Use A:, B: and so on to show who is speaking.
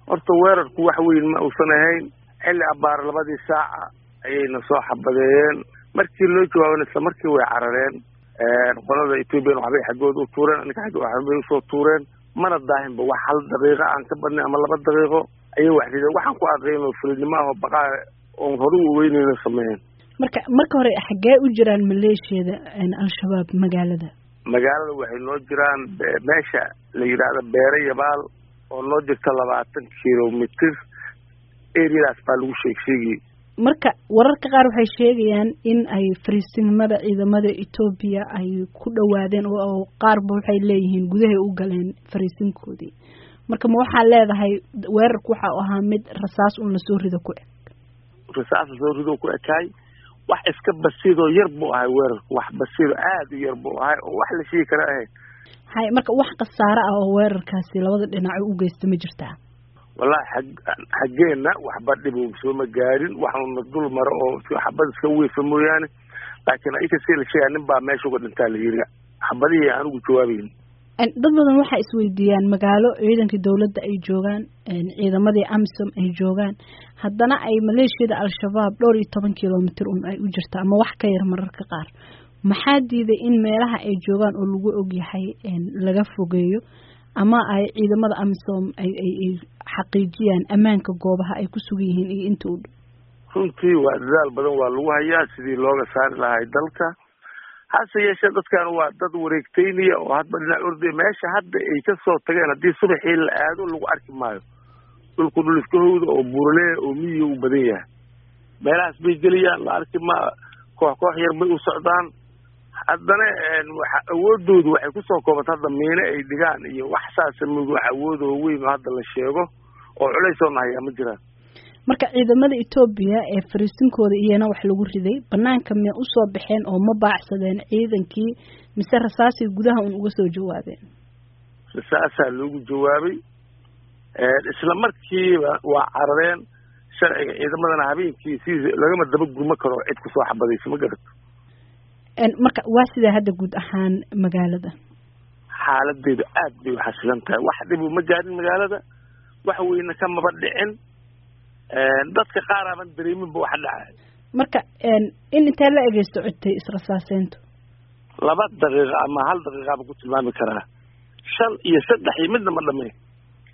A: horta weerarku wax weyn ma uusan ahayn xilli abaar labadii saaca ayayna soo xabadeeyeen markii loo jawaabana isla markii way carareen qolada ethoobiyan waxbay xaggooda u tuureen aninka xagga waxbay usoo tuureen mana daahinba wax hal daqiiqo aan ka badnay ama laba daqiiqo ayay wax rideen waxaan ku aqeyn oo fulinimo ah oo baqaa oon hore u weyneyna sameeyeen
B: marka marka hore xaggee u jiraan maleeshiyada al-shabaab magaalada
A: magaalada waxay noo jiraan meesha la yidhaahdo beere yabaal oo noo jirta labaatan kilomitr areadaas baa lagu sheeg sheegayay
B: marka wararka qaar waxay sheegayaan in ay fariisinimada ciidamada etoobiya ay ku dhawaadeen oo qaarba waxay leeyihiin gudahay u galeen fariisinkoodii marka ma waxaa leedahay weerarku waxa u ahaa mid rasaas un lasoo rido ku eg
A: rasaas lasoo rido ku ekaay wax iska basiidoo yar buu ahay weerarku wax basiido aada u yar buu ahay oo wax la sheegi kara ahayd
B: hay marka wax khasaare ah oo weerarkaasi labada dhinac u geysta ma jirtaa
A: wallahi xag xaggeenna waxba dhibo sooma gaadhin waxuna dul maro oo xabad iska weyfa mooyaane laakiin ayka si la sheegaya nin baa meesha uga dhintaa la yiri xabadihii aan ugu jawaabayn
B: dad badan waxay isweydiiyaan magaalo ciidankii dawladda ay joogaan ciidamadii amisom ay joogaan haddana ay maleeshiyada al-shabaab dhowr iyo toban kilomitr un ay u jirta ama wax ka yar mararka qaar maxaa diiday in meelaha ay joogaan oo lagu ogyahay laga fogeeyo ama ay ciidamada amisom ay ay ay xaqiijiyaan ammaanka goobaha ay ku sugan yihiin iyo inta u dhow
A: runtii waa dadaal badan waa lagu hayaa sidii looga saari lahay dalka hase yeeshee dadkan waa dad wareegteynaya oo hadba dhinac ordaya meesha hadda ay kasoo tageen haddii subaxii la aado lagu arki maayo dhulku dhul iska howda oo buurlee oo miyiga u badan yahay meelahaas bay geliyaan la arki ma koox koox yar bay u socdaan haddana waxa awoodoodu waxay kusoo koobanta hadda miine ay dhigaan iyo wax saasa mid wax awoodoo weyn oo hadda la sheego oo culays oo nahayaa ma jiraan
B: marka ciidamada etoobiya ee fariisinkooda iyana wax lagu riday banaanka miya usoo baxeen oo ma baacsadeen ciidankii mise rasaasay gudaha un uga soo jawaabeen
A: rasaasaa loogu jawaabay isla markiiba waa carareen sharciga ciidamadana habeenkii si lagama daba gurma karo cid kusoo xabadaysa ma garato
B: marka waa sidaa hadda guud ahaan magaalada
A: xaaladeedu aad bay uxasilan tahay wax dhibu ma gaarin magaalada wax weyne kamaba dhicin dadka qaar aaban dareeminba waxa dhacay
B: marka in intee la egeysto codtay israsaaseyntu
A: laba daqiiqa ama hal daqiiqaaba ku tilmaami karaa shan iyo saddex iyo midna ma dhameen